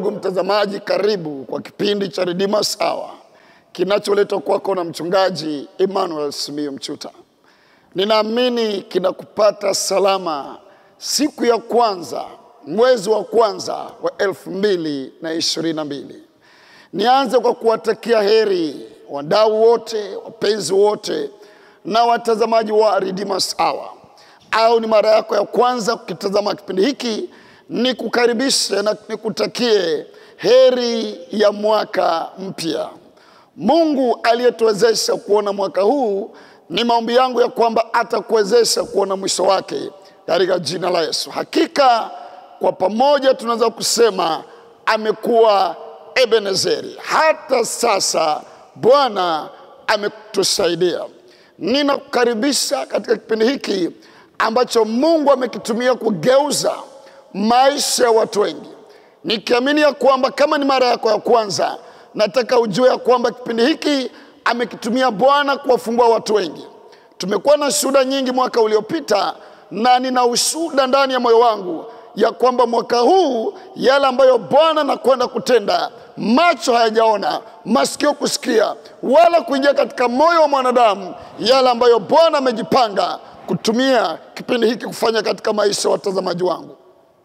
ndugu mtazamaji, karibu kwa kipindi cha Redeemer Hour kinacholetwa kwako na mchungaji Emmanuel Simiyu Mchuta. Ninaamini kinakupata salama siku ya kwanza mwezi wa kwanza wa elfu mbili na ishirini na mbili. Nianze kwa kuwatakia heri wadau wote, wapenzi wote na watazamaji wa Redeemer Hour. Au ni mara yako ya kwanza kukitazama kipindi hiki, nikukaribishe na nikutakie heri ya mwaka mpya. Mungu aliyetuwezesha kuona mwaka huu, ni maombi yangu ya kwamba atakuwezesha kuona mwisho wake katika jina la Yesu. Hakika kwa pamoja tunaweza kusema amekuwa Ebenezeri. Hata sasa Bwana ametusaidia. Ninakukaribisha katika kipindi hiki ambacho Mungu amekitumia kugeuza maisha ya watu wengi, nikiamini ya kwamba kama ni mara yako ya kwanza, nataka ujue ya kwamba kipindi hiki amekitumia Bwana kuwafungua watu wengi. Tumekuwa na shuhuda nyingi mwaka uliopita, na nina ushuhuda ndani ya moyo wangu ya kwamba mwaka huu yale ambayo Bwana anakwenda kutenda, macho hayajaona, masikio kusikia, wala kuingia katika moyo wa mwanadamu, yale ambayo Bwana amejipanga kutumia kipindi hiki kufanya katika maisha ya watazamaji wangu.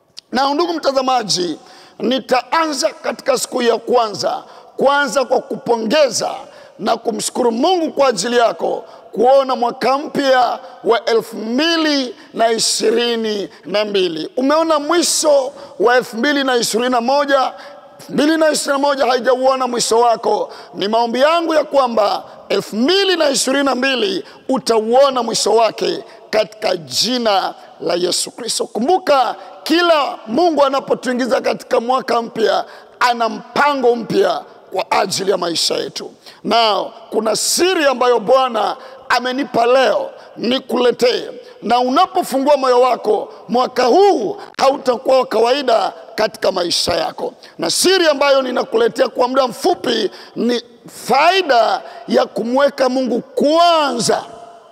Na ndugu mtazamaji, nitaanza katika siku ya kwanza kwanza kwa kupongeza na kumshukuru Mungu kwa ajili yako kuona mwaka mpya wa elfu mbili na ishirini na mbili. Umeona mwisho wa elfu mbili na ishirini na moja mbili na ishirini na moja haijauona mwisho wako. Ni maombi yangu ya kwamba elfu mbili na ishirini na mbili utauona mwisho wake katika jina la Yesu Kristo. Kumbuka, kila Mungu anapotuingiza katika mwaka mpya ana mpango mpya kwa ajili ya maisha yetu, na kuna siri ambayo Bwana amenipa leo nikuletee, na unapofungua moyo wako, mwaka huu hautakuwa wa kawaida katika maisha yako. Na siri ambayo ninakuletea kwa muda mfupi ni faida ya kumweka Mungu kwanza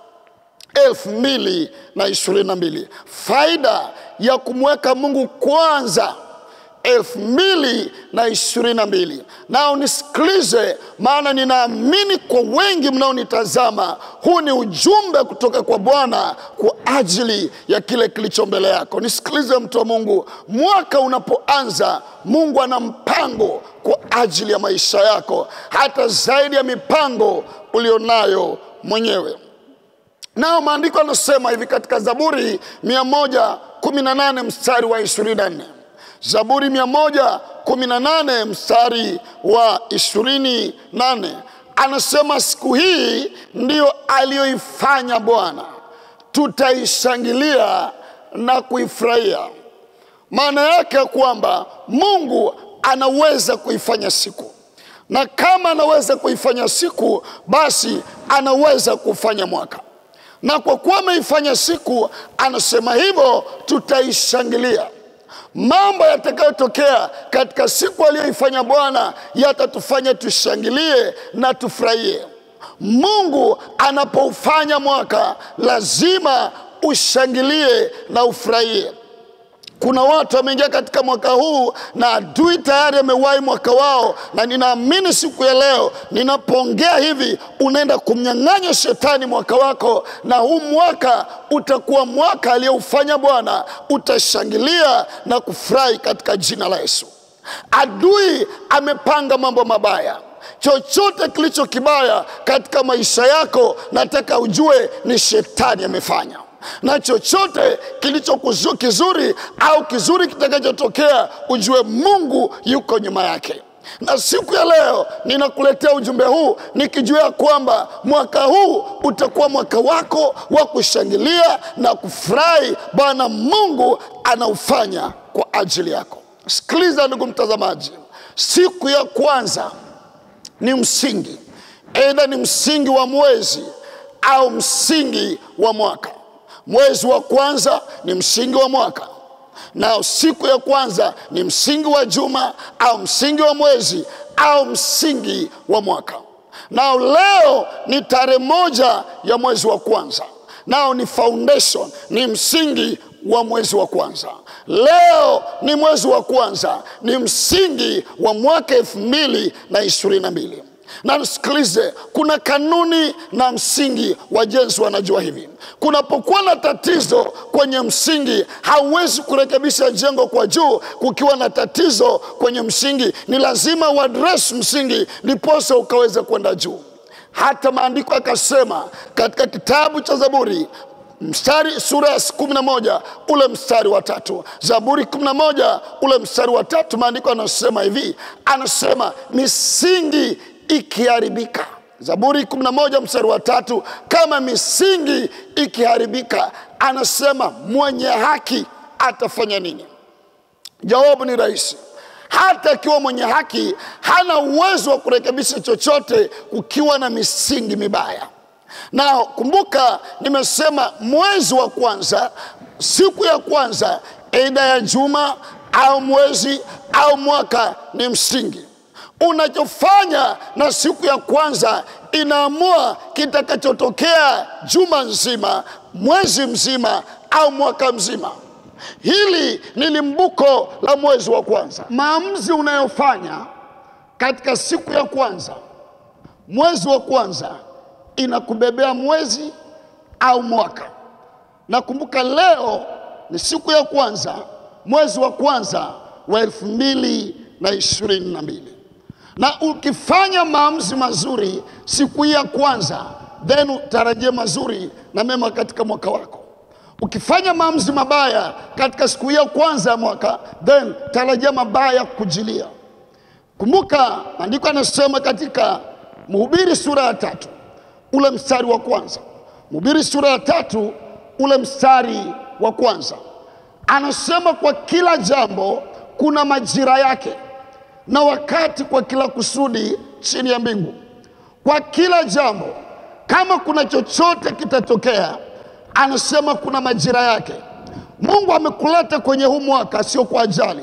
elfu mbili na ishirini na mbili. Faida ya kumweka Mungu kwanza elfu mbili na ishirini na mbili. Nao nisikilize, maana ninaamini kwa wengi mnaonitazama, huu ni ujumbe kutoka kwa Bwana kwa ajili ya kile kilicho mbele yako. Nisikilize mtu wa Mungu, mwaka unapoanza, Mungu ana mpango kwa ajili ya maisha yako, hata zaidi ya mipango ulionayo mwenyewe. Nao maandiko yanasema hivi katika Zaburi 118 mstari wa 24. Zaburi 118 mstari wa 28 anasema, siku hii ndiyo aliyoifanya Bwana, tutaishangilia na kuifurahia. Maana yake ya kwamba Mungu anaweza kuifanya siku, na kama anaweza kuifanya siku, basi anaweza kufanya mwaka na kwa kuwa ameifanya siku, anasema hivyo, tutaishangilia. Mambo yatakayotokea katika siku aliyoifanya Bwana yatatufanya tushangilie na tufurahie. Mungu anapoufanya mwaka, lazima ushangilie na ufurahie. Kuna watu wameingia katika mwaka huu na adui tayari amewahi mwaka wao, na ninaamini siku ya leo ninapoongea hivi, unaenda kumnyang'anya shetani mwaka wako, na huu mwaka utakuwa mwaka aliyoufanya Bwana. Utashangilia na kufurahi katika jina la Yesu. Adui amepanga mambo mabaya chochote kilicho kibaya katika maisha yako, nataka ujue ni shetani amefanya na chochote kilicho kizuri au kizuri kitakachotokea ujue Mungu yuko nyuma yake. Na siku ya leo ninakuletea ujumbe huu nikijua kwamba mwaka huu utakuwa mwaka wako wa kushangilia na kufurahi. Bwana Mungu anaufanya kwa ajili yako. Sikiliza ndugu mtazamaji, siku ya kwanza ni msingi, aidha ni msingi wa mwezi au msingi wa mwaka. Mwezi wa kwanza ni msingi wa mwaka, na siku ya kwanza ni msingi wa juma au msingi wa mwezi au msingi wa mwaka. Nao leo ni tarehe moja ya mwezi wa kwanza, nao ni foundation, ni msingi wa mwezi wa kwanza. Leo ni mwezi wa kwanza, ni msingi wa mwaka elfu mbili na ishirini na mbili na msikilize, kuna kanuni na msingi. Wajenzi wanajua hivi, kunapokuwa na tatizo kwenye msingi, hauwezi kurekebisha jengo kwa juu. Kukiwa na tatizo kwenye msingi, ni lazima uadresi msingi, ndiposa ukaweze kwenda juu. Hata maandiko akasema katika kitabu cha Zaburi mstari sura ya kumi na moja ule mstari wa tatu Zaburi kumi na moja ule mstari wa tatu maandiko anasema hivi, anasema misingi ikiharibika. Zaburi 11 mstari wa tatu, kama misingi ikiharibika, anasema mwenye haki atafanya nini? Jawabu ni rahisi. Hata akiwa mwenye haki hana uwezo wa kurekebisha chochote kukiwa na misingi mibaya. Na kumbuka, nimesema mwezi wa kwanza, siku ya kwanza, aidha ya juma au mwezi au mwaka, ni msingi unachofanya na siku ya kwanza inaamua kitakachotokea juma nzima, mwezi mzima au mwaka mzima. Hili ni limbuko la mwezi wa kwanza. Maamuzi unayofanya katika siku ya kwanza, mwezi wa kwanza, inakubebea mwezi au mwaka. Nakumbuka leo ni siku ya kwanza, mwezi wa kwanza wa elfu mbili na ishirini na mbili na ukifanya maamuzi mazuri siku hii ya kwanza, then utarajie mazuri na mema katika mwaka wako. Ukifanya maamuzi mabaya katika siku hii ya kwanza ya mwaka, then tarajia mabaya kujilia. Kumbuka maandiko yanasema katika Mhubiri sura ya tatu ule mstari wa kwanza, Mhubiri sura ya tatu ule mstari wa kwanza anasema, kwa kila jambo kuna majira yake na wakati kwa kila kusudi chini ya mbingu. Kwa kila jambo, kama kuna chochote kitatokea, anasema kuna majira yake. Mungu amekuleta kwenye huu mwaka sio kwa ajali.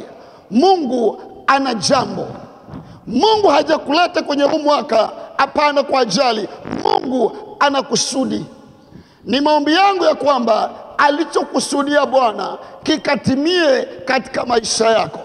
Mungu ana jambo. Mungu hajakuleta kwenye huu mwaka hapana kwa ajali. Mungu ana kusudi. Ni maombi yangu ya kwamba alichokusudia Bwana kikatimie katika maisha yako.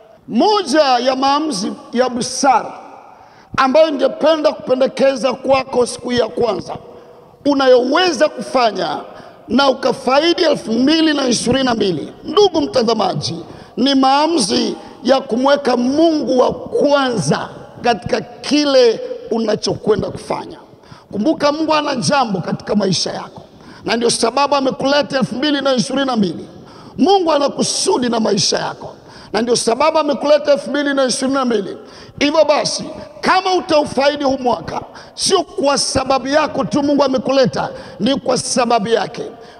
Moja ya maamuzi ya busara ambayo ningependa kupendekeza kwako siku ya kwanza unayoweza kufanya na ukafaidi elfu mbili na ishirini na mbili, ndugu mtazamaji, ni maamuzi ya kumweka Mungu wa kwanza katika kile unachokwenda kufanya. Kumbuka, Mungu ana jambo katika maisha yako, na ndio sababu amekuleta elfu mbili na ishirini na mbili. Mungu ana kusudi na maisha yako na ndio sababu amekuleta elfu mbili na ishirini na mbili. Hivyo basi, kama utaufaidi huu mwaka, sio kwa sababu yako tu Mungu amekuleta, ni kwa sababu yake.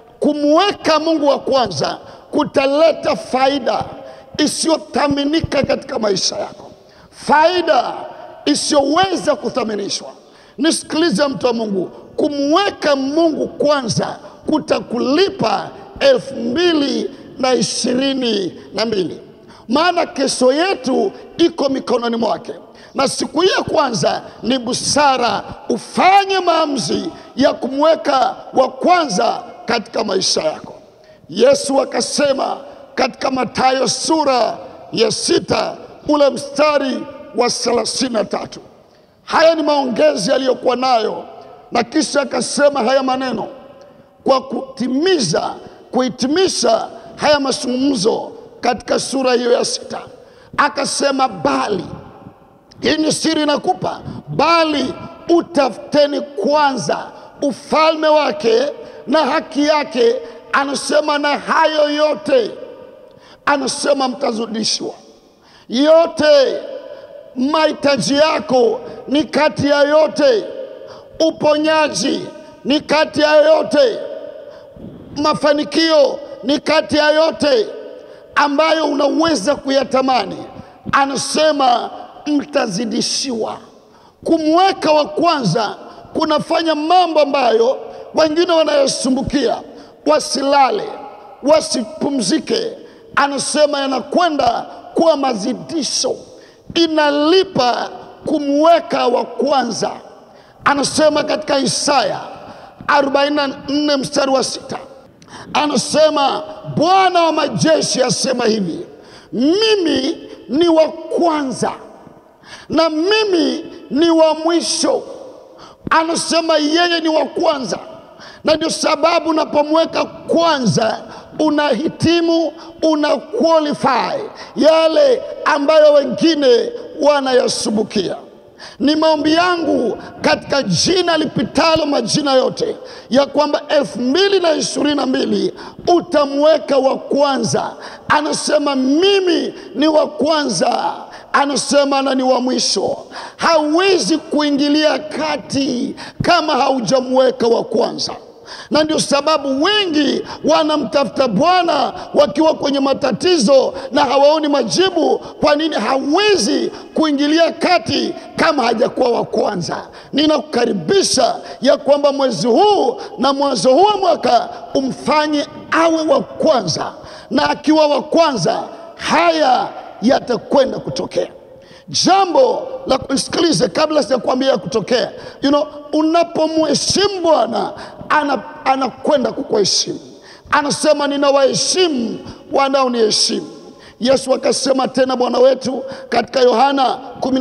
Kumweka Mungu wa kwanza kutaleta faida isiyothaminika katika maisha yako, faida isiyoweza kuthaminishwa. Nisikilize mtu wa Mungu, kumweka Mungu kwanza kutakulipa elfu mbili na ishirini na mbili maana kesho yetu iko mikononi mwake, na siku hii ya kwanza ni busara ufanye maamuzi ya kumweka wa kwanza katika maisha yako. Yesu akasema katika Mathayo sura ya sita ule mstari wa thelathini na tatu. Haya ni maongezi aliyokuwa nayo, na kisha akasema haya maneno kwa kutimiza, kuhitimisha haya mazungumzo katika sura hiyo ya sita akasema, bali hii ni siri nakupa, bali utafuteni kwanza ufalme wake na haki yake, anasema na hayo yote, anasema mtazidishiwa. Yote mahitaji yako ni kati ya yote, uponyaji ni kati ya yote, mafanikio ni kati ya yote ambayo unaweza kuyatamani, anasema mtazidishiwa. Kumweka wa kwanza kunafanya mambo ambayo wengine wanayosumbukia, wasilale, wasipumzike, anasema yanakwenda kuwa mazidisho. Inalipa kumweka wa kwanza. Anasema katika Isaya 44 mstari wa sita anasema Bwana wa majeshi asema hivi, mimi ni wa kwanza na mimi ni wa mwisho. Anasema yeye ni wa kwanza, na ndio sababu unapomweka kwanza unahitimu, una qualify yale ambayo wengine wanayasubukia. Ni maombi yangu katika jina lipitalo majina yote ya kwamba elfu mbili na ishirini na mbili utamweka wa kwanza. Anasema mimi ni wa kwanza, anasema na ni wa mwisho. Hawezi kuingilia kati kama haujamweka wa kwanza na ndio sababu wengi wanamtafuta Bwana wakiwa kwenye matatizo na hawaoni majibu. Kwa nini? Hawezi kuingilia kati kama hajakuwa wa kwanza. Ninakukaribisha ya kwamba mwezi huu na mwanzo huu wa mwaka umfanye awe wa kwanza, na akiwa wa kwanza haya yatakwenda kutokea. Jambo la kusikilize kabla sijakwambia kutokea, you know, unapomheshimu Bwana ana, anakwenda kukuheshimu. Anasema ninawaheshimu wanaoniheshimu. Yesu akasema tena Bwana wetu katika Yohana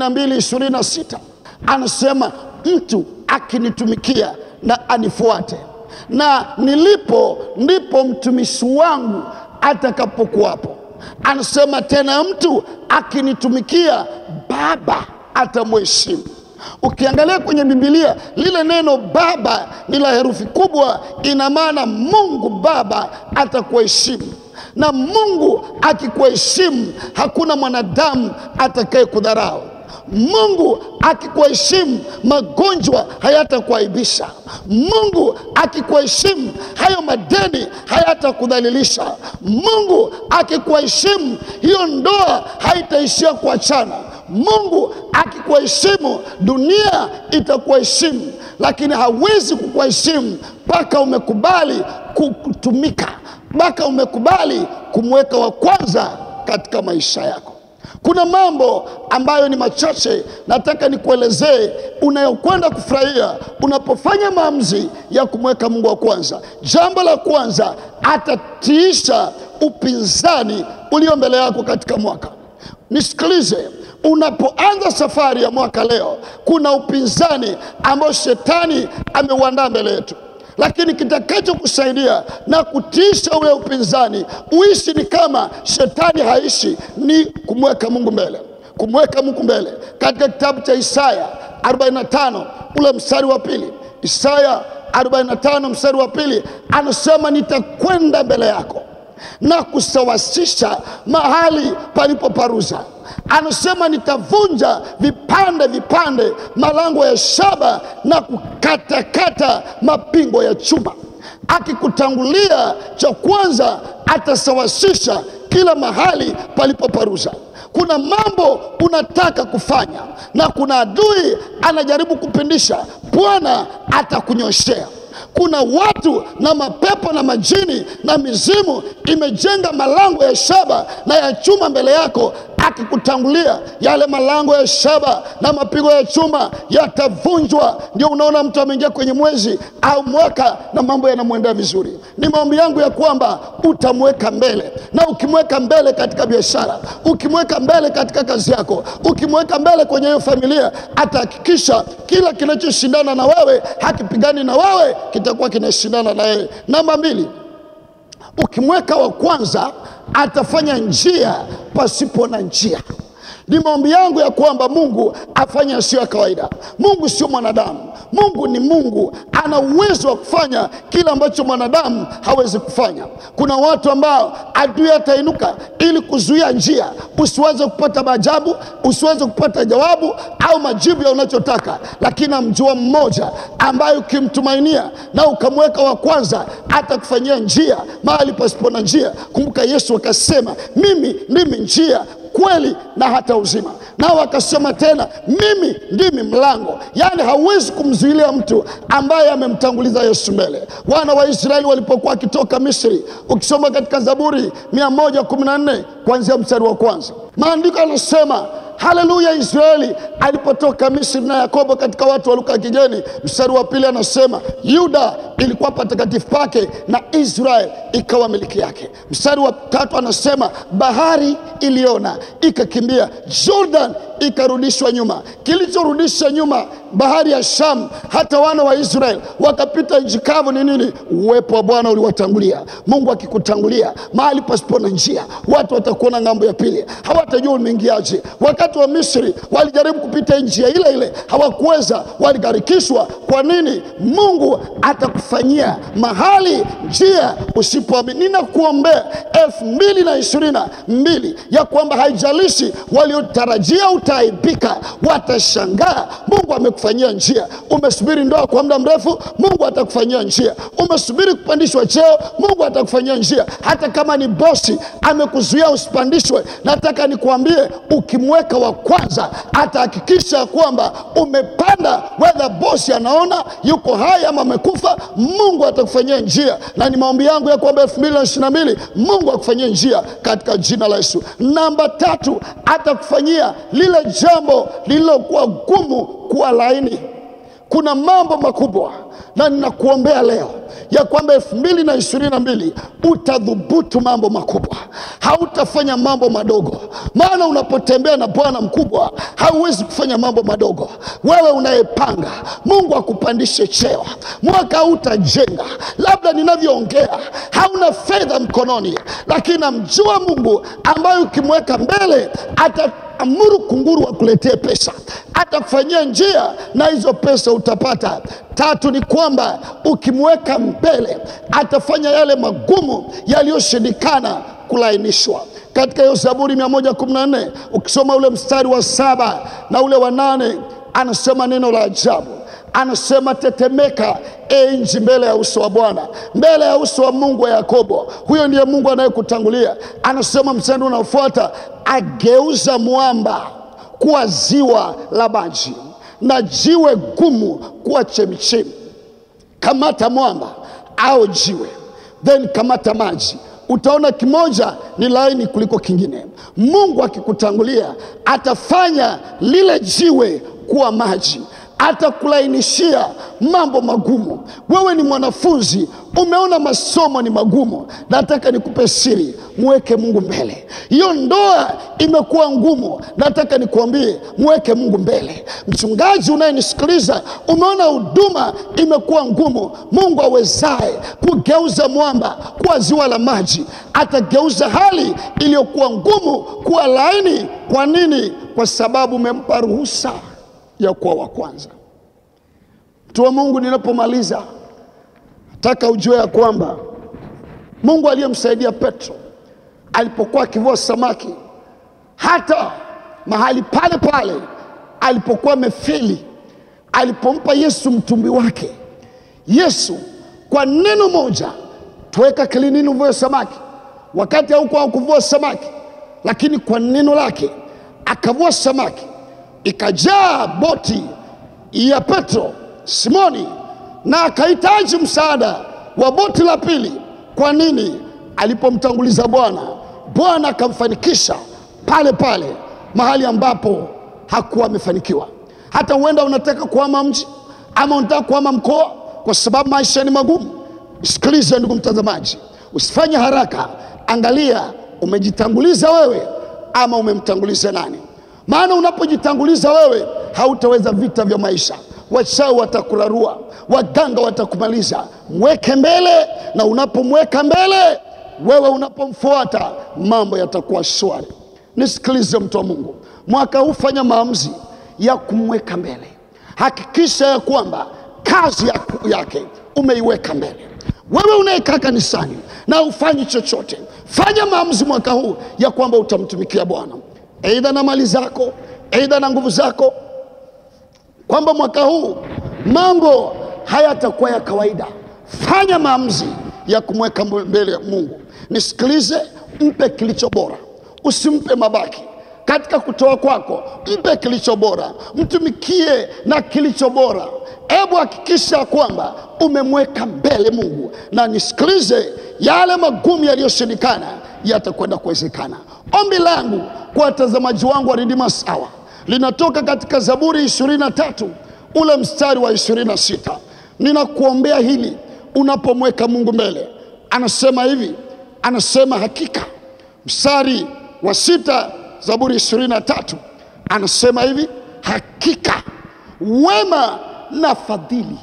12:26 anasema mtu akinitumikia na anifuate, na nilipo ndipo mtumishi wangu atakapokuwapo. Anasema tena mtu akinitumikia Baba atamheshimu. Ukiangalia kwenye Biblia lile neno Baba ni la herufi kubwa, ina maana Mungu Baba atakuheshimu, na Mungu akikuheshimu hakuna mwanadamu atakaye kudharau. Mungu akikuheshimu magonjwa hayatakuaibisha. Mungu akikuheshimu hayo madeni hayatakudhalilisha. Mungu akikuheshimu hiyo ndoa haitaishia kuachana. Mungu akikuheshimu dunia itakuheshimu, lakini hawezi kukuheshimu mpaka umekubali kutumika, mpaka umekubali kumweka wa kwanza katika maisha yako. Kuna mambo ambayo ni machache nataka nikuelezee unayokwenda kufurahia unapofanya maamuzi ya kumweka Mungu wa kwanza. Jambo la kwanza, atatiisha upinzani ulio mbele yako katika mwaka. Nisikilize, unapoanza safari ya mwaka leo, kuna upinzani ambao shetani ameuandaa mbele yetu lakini kitakachokusaidia na kutiisha ule upinzani uishi ni kama shetani haishi, ni kumweka Mungu mbele, kumweka Mungu mbele. Katika kitabu cha Isaya 45 ule mstari wa pili, Isaya 45 mstari wa pili anasema nitakwenda mbele yako na kusawasisha mahali palipoparuza. Anasema nitavunja vipande vipande malango ya shaba na kukatakata mapingo ya chuma. Akikutangulia, cha kwanza atasawasisha kila mahali palipoparuza. Kuna mambo unataka kufanya na kuna adui anajaribu kupindisha, Bwana atakunyoshea kuna watu na mapepo na majini na mizimu imejenga malango ya shaba na ya chuma mbele yako. Akikutangulia, yale malango ya shaba na mapigo ya chuma yatavunjwa. Ndio unaona mtu ameingia kwenye mwezi au mwaka na mambo yanamwendea vizuri. Ni maombi yangu ya kwamba utamweka mbele, na ukimweka mbele katika biashara, ukimweka mbele katika kazi yako, ukimweka mbele kwenye hiyo familia, atahakikisha kila kinachoshindana na wewe hakipigani na wewe, kitakuwa kinashindana na yeye. Namba mbili, ukimweka wa kwanza atafanya njia pasipo na njia. Ni maombi yangu ya kwamba Mungu afanye yasiyo ya kawaida. Mungu sio mwanadamu. Mungu ni Mungu, ana uwezo wa kufanya kile ambacho mwanadamu hawezi kufanya. Kuna watu ambao adui atainuka ili kuzuia njia, usiweze kupata maajabu, usiweze kupata jawabu au majibu ya unachotaka, lakini amjua mmoja ambaye ukimtumainia na ukamweka wa kwanza, atakufanyia njia mahali pasipo na njia. Kumbuka Yesu akasema, mimi ndimi njia kweli na hata uzima. Nao akasema tena, mimi ndimi mlango. Yaani hauwezi kumzuilia mtu ambaye amemtanguliza Yesu mbele. Wana wa Israeli walipokuwa wakitoka Misri, ukisoma katika Zaburi 114 kuanzia mstari wa kwanza, maandiko yanasema haleluya israeli alipotoka misri na yakobo katika watu wa lugha ya kigeni mstari wa pili anasema yuda ilikuwa patakatifu pake na israel ikawa miliki yake mstari wa tatu anasema bahari iliona ikakimbia jordan ikarudishwa nyuma kilichorudisha nyuma bahari ya sham hata wana wa israel wakapita nchi kavu ni nini uwepo wa bwana uliwatangulia mungu akikutangulia mahali pasipo na njia watu watakuona ng'ambo ya pili hawatajua umeingiaje wakati wa misri walijaribu kupita njia ile ile hawakuweza waligharikishwa kwa nini mungu atakufanyia mahali njia usipoamini ninakuombea elfu mbili na ishirini na mbili ya kwamba haijalishi waliotarajia utaaibika watashangaa mungu amekufanyia njia umesubiri ndoa kwa muda mrefu mungu atakufanyia njia umesubiri kupandishwa cheo mungu atakufanyia njia hata kama ni bosi amekuzuia usipandishwe nataka nikuambie ukimweka wa kwanza atahakikisha kwamba umepanda wedha bosi anaona yuko hai ama amekufa mungu atakufanyia njia na ni maombi yangu ya kwamba elfu mbili na ishiri na mbili mungu akufanyia njia katika jina la yesu namba tatu atakufanyia lile jambo lililokuwa gumu kuwa laini kuna mambo makubwa na ninakuombea leo ya kwamba elfu mbili na ishirini na mbili utadhubutu mambo makubwa hautafanya mambo madogo maana unapotembea na bwana mkubwa hauwezi kufanya mambo madogo wewe unayepanga mungu akupandishe cheo mwaka hautajenga labda ninavyoongea hauna fedha mkononi lakini namjua mungu ambaye ukimweka mbele ata amuru kunguru wakuletee pesa atakufanyia njia na hizo pesa utapata tatu ni kwamba ukimweka mbele atafanya yale magumu yaliyoshindikana kulainishwa katika hiyo zaburi 114 ukisoma ule mstari wa saba na ule wa nane anasema neno la ajabu anasema tetemeka e nchi mbele ya uso wa bwana mbele ya uso wa mungu wa yakobo huyo ndiye mungu anayekutangulia anasema mstari unaofuata ageuza mwamba kuwa ziwa la maji na jiwe gumu kuwa chemchemi kamata mwamba au jiwe then kamata maji utaona kimoja ni laini kuliko kingine mungu akikutangulia atafanya lile jiwe kuwa maji atakulainishia mambo magumu wewe ni mwanafunzi umeona masomo ni magumu nataka nikupe siri mweke mungu mbele hiyo ndoa imekuwa ngumu nataka nikuambie mweke mungu mbele mchungaji unayenisikiliza umeona huduma imekuwa ngumu mungu awezaye kugeuza mwamba kuwa ziwa la maji atageuza hali iliyokuwa ngumu kuwa laini kwa nini kwa sababu umempa ruhusa ya kuwa wa kwanza mtu wa mungu ninapomaliza nataka ujue ya kwamba mungu aliyemsaidia petro alipokuwa akivua samaki hata mahali pale pale alipokuwa amefeli alipompa yesu mtumbi wake yesu kwa neno moja tuweka kilinini uvue samaki wakati haukuwa kuvua samaki lakini kwa neno lake akavua samaki ikajaa boti ya petro simoni na akahitaji msaada wa boti la pili kwa nini alipomtanguliza bwana bwana akamfanikisha pale pale mahali ambapo hakuwa amefanikiwa hata huenda unataka kuhama mji ama unataka kuhama mkoa kwa sababu maisha ni magumu sikiliza ndugu mtazamaji usifanye haraka angalia umejitanguliza wewe ama umemtanguliza nani maana unapojitanguliza wewe hautaweza vita vya maisha wachawi watakurarua waganga watakumaliza mweke mbele na unapomweka mbele wewe unapomfuata mambo yatakuwa shwari nisikilize mtu wa mungu mwaka huu fanya maamuzi ya kumweka mbele hakikisha ya kwamba kazi yake umeiweka mbele wewe unayekaa kanisani na ufanyi chochote fanya maamuzi mwaka huu ya kwamba utamtumikia bwana eidha na mali zako eidha na nguvu zako kwamba mwaka huu mambo hayatakuwa ya kawaida fanya maamuzi ya kumweka mbele ya mungu nisikilize mpe kilicho bora usimpe mabaki katika kutoa kwako mpe kilicho bora mtumikie na kilicho bora hebu hakikisha kwamba umemweka mbele Mungu, na nisikilize, yale magumu yaliyoshindikana yatakwenda kuwezekana. Ombi langu kwa watazamaji wangu wa Ridima Sawa linatoka katika Zaburi 23 ule mstari wa 26. Ninakuombea hili unapomweka Mungu mbele. Anasema hivi, anasema hakika, mstari wa sita, Zaburi 23 anasema hivi, hakika wema na fadhili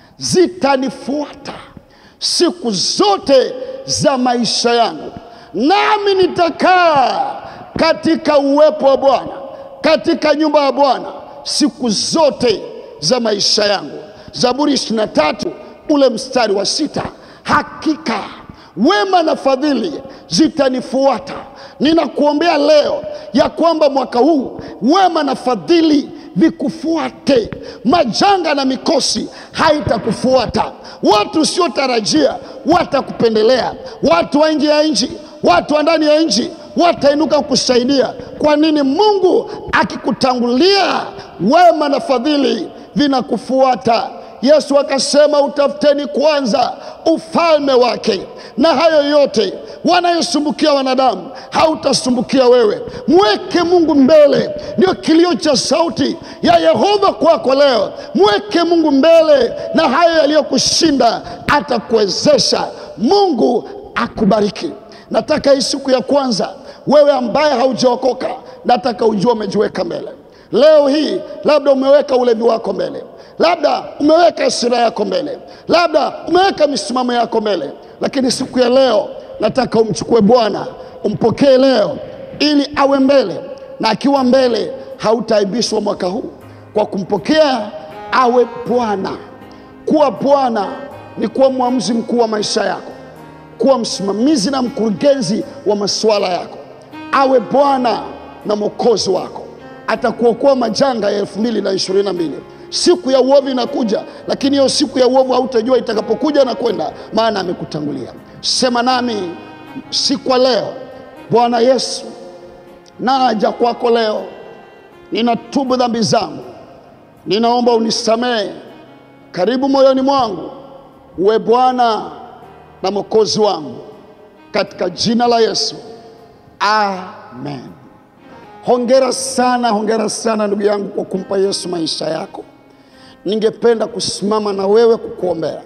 zitanifuata siku zote za maisha yangu, nami nitakaa katika uwepo wa Bwana, katika nyumba ya Bwana siku zote za maisha yangu. Zaburi 23 ule mstari wa sita, hakika wema na fadhili zitanifuata. Ninakuombea leo ya kwamba mwaka huu wema na fadhili vikufuate, majanga na mikosi haitakufuata, watu usiotarajia watakupendelea, watu wa nje ya nchi, watu wa ndani ya nchi watainuka kukusaidia. Kwa nini? Mungu akikutangulia, wema na fadhili vinakufuata. Yesu akasema, utafuteni kwanza ufalme wake, na hayo yote wanayosumbukia wanadamu hautasumbukia wewe. Mweke Mungu mbele, ndio kilio cha sauti ya Yehova kwako leo. Mweke Mungu mbele, na hayo yaliyokushinda atakuwezesha. Mungu akubariki. Nataka hii siku ya kwanza, wewe ambaye haujaokoka, nataka ujue umejiweka mbele leo hii. Labda umeweka ulevi wako mbele, labda umeweka hasira yako mbele, labda umeweka misimamo yako mbele, lakini siku ya leo nataka umchukue Bwana, umpokee leo ili awe mbele, na akiwa mbele hautaaibishwa mwaka huu kwa kumpokea awe Bwana. Kuwa Bwana ni kuwa mwamuzi mkuu wa maisha yako, kuwa msimamizi na mkurugenzi wa masuala yako. Awe Bwana na mwokozi wako, atakuokoa majanga ya elfu mbili na ishirini na mbili. Siku ya uovu inakuja, lakini hiyo siku ya uovu hautajua itakapokuja na kwenda, maana amekutangulia. Sema nami siku ya leo, Bwana Yesu, naja kwako leo, ninatubu dhambi zangu, ninaomba unisamehe. Karibu moyoni mwangu, uwe Bwana na mwokozi wangu, katika jina la Yesu, amen. Hongera sana, hongera sana ndugu yangu kwa kumpa Yesu maisha yako. Ningependa kusimama na wewe kukuombea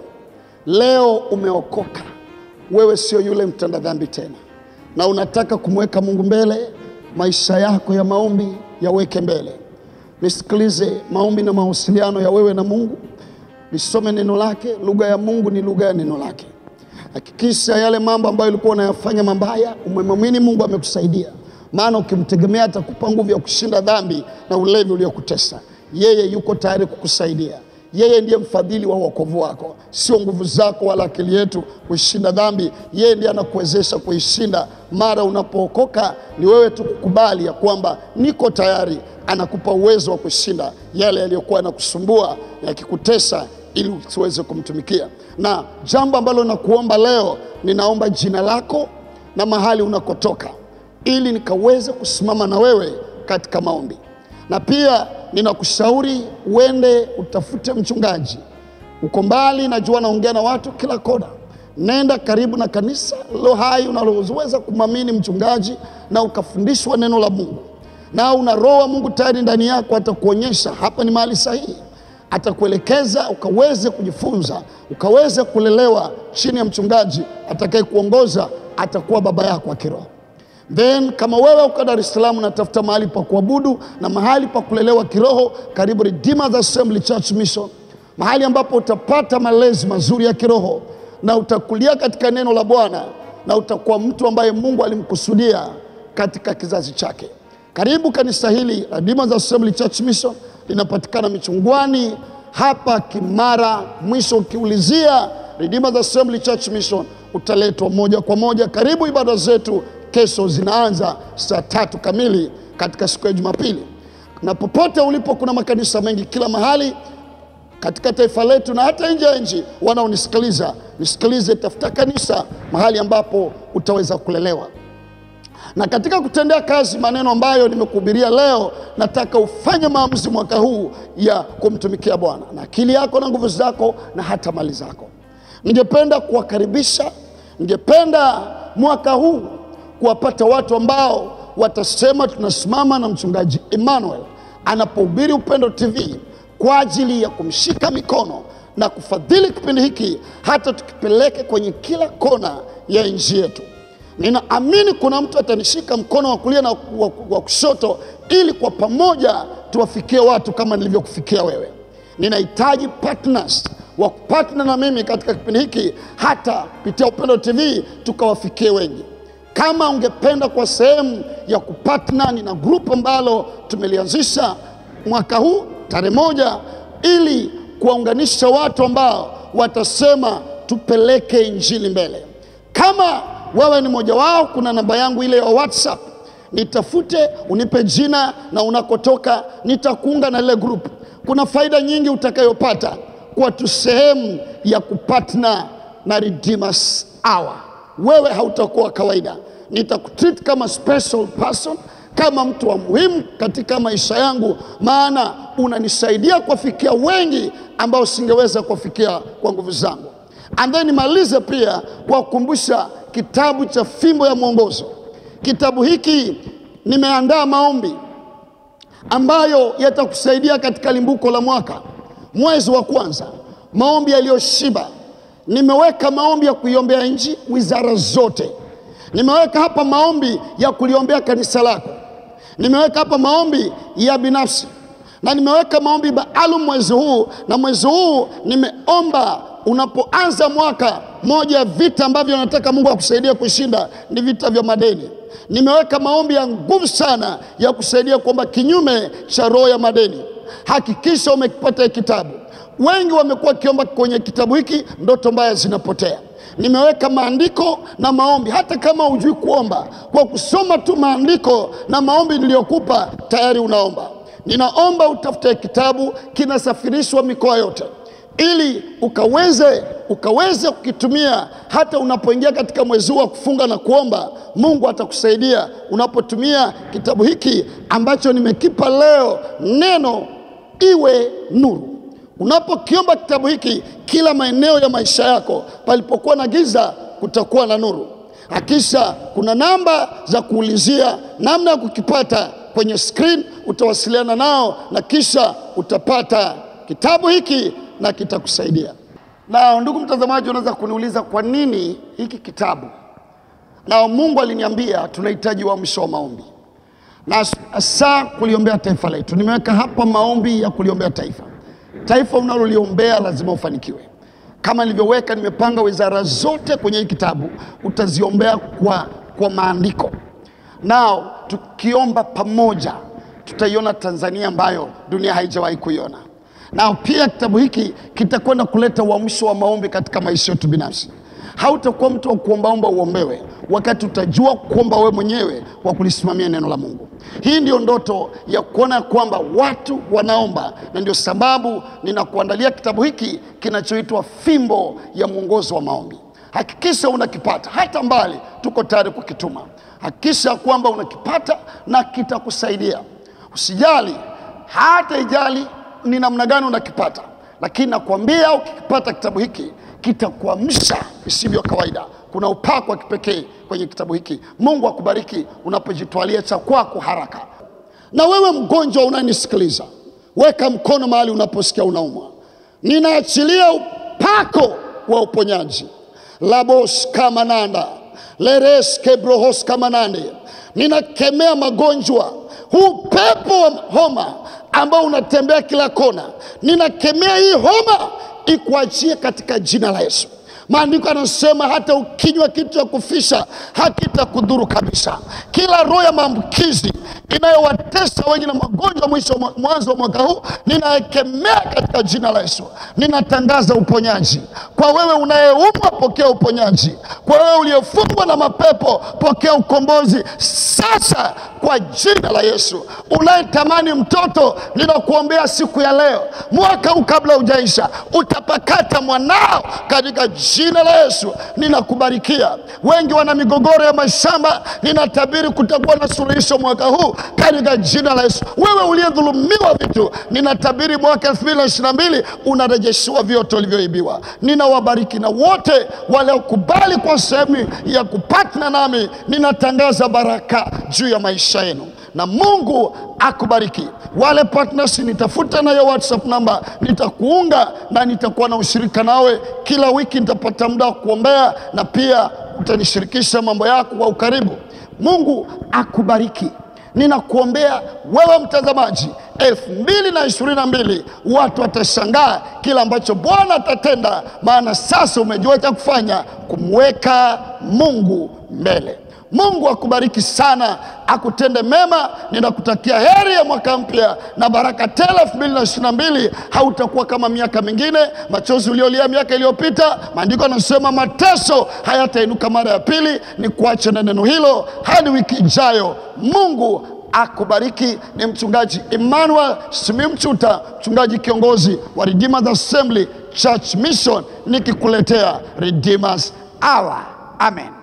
leo. Umeokoka, wewe sio yule mtenda dhambi tena, na unataka kumweka Mungu mbele. Maisha yako ya maombi yaweke mbele. Nisikilize, maombi na mawasiliano ya wewe na Mungu, nisome neno lake. Lugha ya Mungu ni lugha ya neno lake. Hakikisha yale mambo ambayo ulikuwa unayafanya mabaya, umemwamini Mungu amekusaidia maana ukimtegemea atakupa nguvu ya kushinda dhambi na ulevi uliokutesa. Yeye yuko tayari kukusaidia. Yeye ndiye mfadhili wa wokovu wako, sio nguvu zako wala akili yetu kuishinda dhambi. Yeye ndiye anakuwezesha kuishinda. Mara unapookoka ni wewe tu kukubali ya kwamba niko tayari, anakupa uwezo wa kushinda yale yaliyokuwa yanakusumbua yakikutesa, ili usiweze kumtumikia. Na jambo ambalo nakuomba leo, ninaomba jina lako na mahali unakotoka ili nikaweze kusimama na wewe katika maombi, na pia ninakushauri uende utafute mchungaji. Uko mbali, najua naongea na watu kila kona. Nenda karibu na kanisa lilo hai unaloweza kumwamini mchungaji na ukafundishwa neno la Mungu, na una roho wa Mungu tayari ndani yako, atakuonyesha hapa ni mahali sahihi, atakuelekeza ukaweze kujifunza, ukaweze kulelewa chini ya mchungaji atakaye kuongoza, atakuwa baba yako wa kiroho. Then kama wewe uko Dar es Salaam unatafuta mahali pa kuabudu na mahali pa kulelewa kiroho, karibu Redeemer's Assembly Church Mission, mahali ambapo utapata malezi mazuri ya kiroho na utakulia katika neno la Bwana na utakuwa mtu ambaye Mungu alimkusudia katika kizazi chake. Karibu kanisa hili Redeemer's Assembly Church Mission, linapatikana Michungwani hapa Kimara. Mwisho ukiulizia Redeemer's Assembly Church Mission utaletwa moja kwa moja. Karibu ibada zetu kesho zinaanza saa tatu kamili katika siku ya Jumapili. Na popote ulipo, kuna makanisa mengi kila mahali katika taifa letu na hata nje ya nchi. Wanaonisikiliza, nisikilize, tafuta kanisa mahali ambapo utaweza kulelewa. Na katika kutendea kazi maneno ambayo nimekuhubiria leo, nataka ufanye maamuzi mwaka huu ya kumtumikia Bwana na akili yako na nguvu zako na hata mali zako. Ningependa kuwakaribisha, ningependa mwaka huu kuwapata watu ambao watasema tunasimama na mchungaji Emmanuel anapohubiri Upendo TV kwa ajili ya kumshika mikono na kufadhili kipindi hiki hata tukipeleke kwenye kila kona ya nchi yetu. Ninaamini kuna mtu atanishika mkono wa kulia na wa, wa kushoto ili kwa pamoja tuwafikie watu kama nilivyokufikia wewe. Ninahitaji partners wa kupatna na mimi katika kipindi hiki, hata kupitia Upendo TV tukawafikie wengi. Kama ungependa kwa sehemu ya kupatna, nina grupu ambalo tumelianzisha mwaka huu tarehe moja, ili kuwaunganisha watu ambao watasema tupeleke injili mbele. Kama wewe ni mmoja wao, kuna namba yangu ile ya WhatsApp, nitafute, unipe jina na unakotoka, nitakuunga na ile grupu. Kuna faida nyingi utakayopata kwa tu sehemu ya kupatna na Redeemers Hour. Wewe hautakuwa kawaida, nitakutreat kama special person, kama mtu wa muhimu katika maisha yangu, maana unanisaidia kuwafikia wengi ambao singeweza kuwafikia kwa nguvu zangu. And then nimalize pia kwa kukumbusha kitabu cha Fimbo ya Mwongozo. Kitabu hiki nimeandaa maombi ambayo yatakusaidia katika limbuko la mwaka, mwezi wa kwanza, maombi yaliyoshiba. Nimeweka maombi ya kuiombea nchi, wizara zote. Nimeweka hapa maombi ya kuliombea kanisa lako. Nimeweka hapa maombi ya binafsi, na nimeweka maombi maalum mwezi huu, na mwezi huu nimeomba unapoanza mwaka, moja ya vita ambavyo nataka Mungu akusaidia kushinda ni vita vya madeni. Nimeweka maombi ya nguvu sana ya kusaidia kuomba kinyume cha roho ya madeni. Hakikisha umekipata kitabu. Wengi wamekuwa wakiomba kwenye kitabu hiki, ndoto mbaya zinapotea. Nimeweka maandiko na maombi, hata kama hujui kuomba, kwa kusoma tu maandiko na maombi niliyokupa tayari unaomba. Ninaomba utafute kitabu, kinasafirishwa mikoa yote ili ukaweze ukaweze kukitumia hata unapoingia katika mwezi huu wa kufunga na kuomba. Mungu atakusaidia unapotumia kitabu hiki ambacho nimekipa leo, neno iwe nuru. Unapokiomba kitabu hiki, kila maeneo ya maisha yako palipokuwa na giza kutakuwa na nuru. Hakisha kuna namba za kuulizia namna ya kukipata kwenye screen, utawasiliana nao na kisha utapata kitabu hiki na kitakusaidia. Na ndugu mtazamaji, unaweza kuniuliza kwa nini hiki kitabu? Na Mungu aliniambia tunahitaji uamsho wa maombi na hasa kuliombea taifa letu. Nimeweka hapa maombi ya kuliombea taifa. Taifa unaloliombea lazima ufanikiwe. Kama nilivyoweka, nimepanga wizara zote kwenye hii kitabu, utaziombea kwa, kwa maandiko. Nao tukiomba pamoja, tutaiona Tanzania ambayo dunia haijawahi kuiona na pia kitabu hiki kitakwenda kuleta uamsho wa maombi katika maisha yetu binafsi. Hautakuwa mtu wa kuombaomba uombewe, wakati utajua kuomba wewe mwenyewe kwa kulisimamia neno la Mungu. Hii ndio ndoto ya kuona kwamba watu wanaomba, na ndio sababu ninakuandalia kitabu hiki kinachoitwa Fimbo ya Mwongozo wa Maombi. Hakikisha unakipata, hata mbali, tuko tayari kukituma. Hakikisha kwamba unakipata na kitakusaidia. Usijali, hata ijali ni namna gani unakipata, lakini nakwambia ukikipata kitabu hiki kitakuamsha isivyo kawaida. Kuna upako wa kipekee kwenye kitabu hiki. Mungu akubariki unapojitwalia cha kwako haraka. Na wewe mgonjwa unanisikiliza, weka mkono mahali unaposikia unaumwa. Ninaachilia upako wa uponyaji labos kamananda leres kebrohos kamanande. Ninakemea magonjwa, huu pepo wa homa ambao unatembea kila kona, ninakemea hii homa ikuachie katika jina la Yesu. Maandiko yanasema hata ukinywa kitu cha kufisha hakitakudhuru kabisa. Kila roho ya maambukizi inayowatesa wengi na magonjwa mwisho mwanzo wa mwaka huu ninaekemea katika jina la Yesu. Ninatangaza uponyaji kwa wewe unayeumwa, pokea uponyaji. Kwa wewe uliyefungwa na mapepo, pokea ukombozi sasa kwa jina la Yesu. Unayetamani mtoto, ninakuombea siku ya leo, mwaka huu kabla hujaisha, utapakata mwanao katika jina jina la Yesu ninakubarikia. Wengi wana migogoro ya mashamba, ninatabiri kutakuwa na suluhisho mwaka huu katika jina la Yesu. Wewe uliyedhulumiwa vitu, ninatabiri mwaka 2022 unarejeshiwa vyote ulivyoibiwa. Ninawabariki na wote waliokubali kwa sehemu ya kupatna nami, ninatangaza baraka juu ya maisha yenu na Mungu akubariki. Wale partners nitafuta nayo WhatsApp namba, nitakuunga na nitakuwa na ushirika nawe kila wiki. Nitapata muda wa kuombea na pia utanishirikisha mambo yako kwa ukaribu. Mungu akubariki. Ninakuombea wewe mtazamaji, elfu mbili na ishirini na mbili watu watashangaa kila ambacho Bwana atatenda, maana sasa umejua cha kufanya, kumweka Mungu mbele. Mungu akubariki sana, akutende mema. Ninakutakia heri ya mwaka mpya na baraka tele. elfu mbili na ishirini na mbili hautakuwa kama miaka mingine. Machozi uliolia miaka iliyopita, maandiko yanasema mateso hayatainuka mara ya pili. Ni kuache na neno hilo hadi wiki ijayo. Mungu akubariki. Ni mchungaji Emmanuel Simiyu Mchuta, mchungaji kiongozi wa Redeemers Assembly Church Mission, nikikuletea Redeemers Hour. Amen.